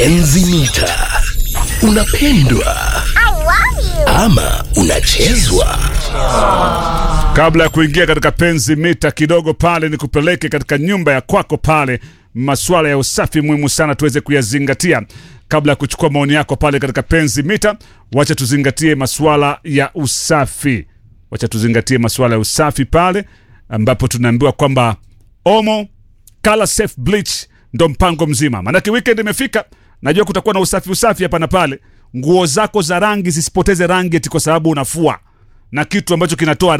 Enzi mita. Unapendwa ama unachezwa? Kabla ya kuingia katika penzi mita kidogo pale, ni kupeleke katika nyumba ya kwako pale. Masuala ya usafi muhimu sana tuweze kuyazingatia kabla ya kuchukua maoni yako pale katika penzi mita. Wacha tuzingatie masuala ya usafi, wacha tuzingatie masuala ya usafi pale ambapo tunaambiwa kwamba Omo Color Safe Bleach ndo mpango mzima, maanake weekend imefika. Najua kutakuwa na usafi usafi hapa na pale. Nguo zako za rangi zisipoteze rangi eti kwa sababu unafua na kitu ambacho kinatoa